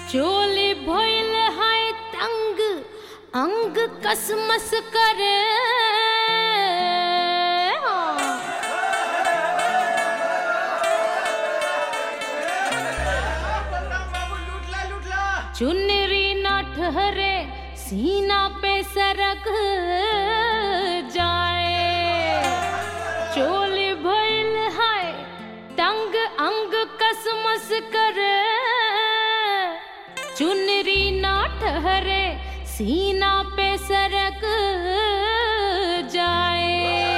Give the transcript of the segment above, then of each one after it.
चोली भइल है तंग अंग कसमस करे चुनरी ना ठहरे सीना पे सरक जाए चोली भइल है तंग अंग कसमस करे चुनरी ना ठहरे सीना पे सरक जाए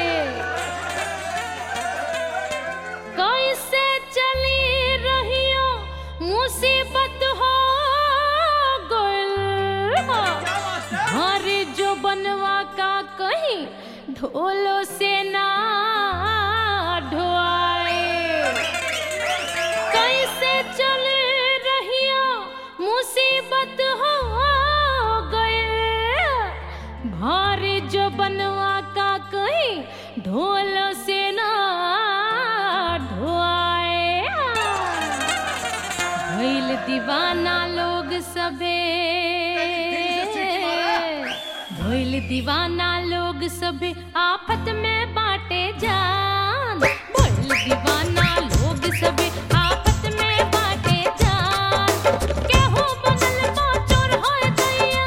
कैसे चली रहियो मुसीबत हो गइल हरे जो बनवा का कहीं ढोलो से ना ढोआए कैसे चल रहियो मुसीबत हो गए भारी जो बनवा का कहीं ढोल से ना ढोआए भइल दीवाना लोग सबे भइल दीवाना लोग सबे आफत में बाटे जान भइल दीवाना लोग सबे आफत में बाटे जान केहू बनल बा चोर होय दैया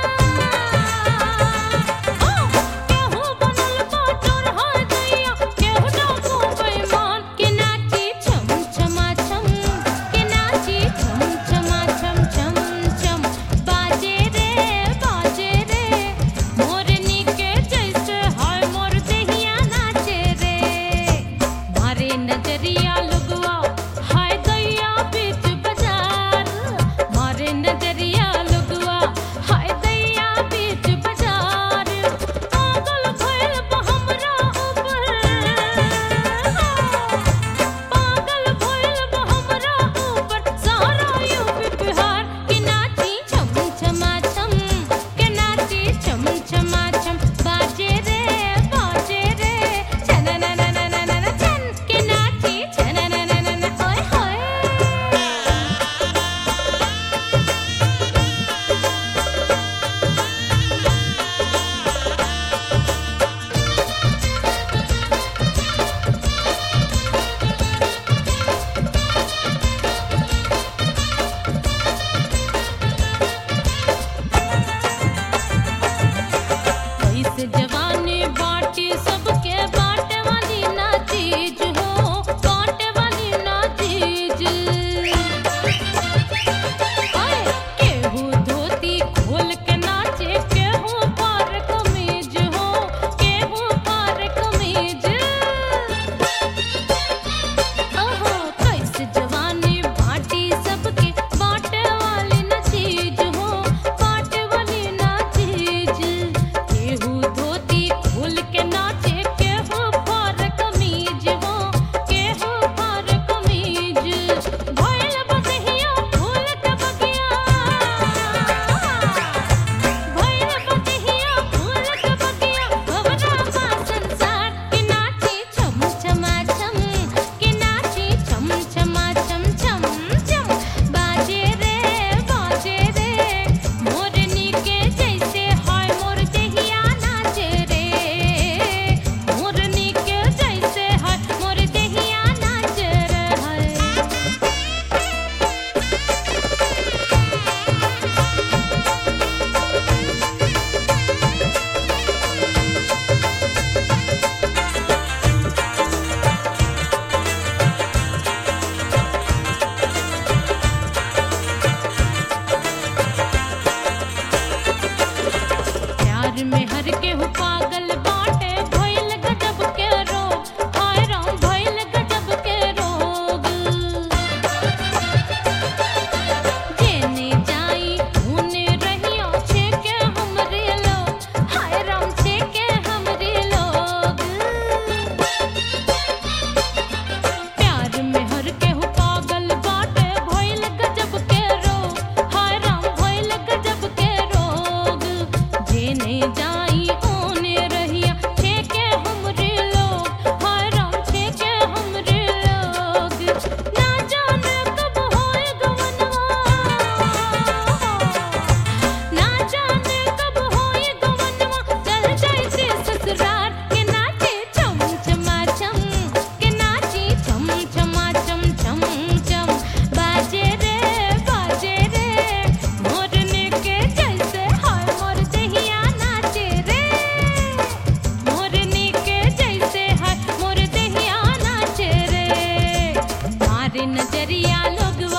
ओ केहू बनल बा चोर होय दैया केहू डाकू बेईमान के नाची छम छमा छम के नाची छम छमा छम छम छम बाजे रे बाजे रे मोरनी के जैसे हाय मोर देहिया नाचे रे नजरिया लोग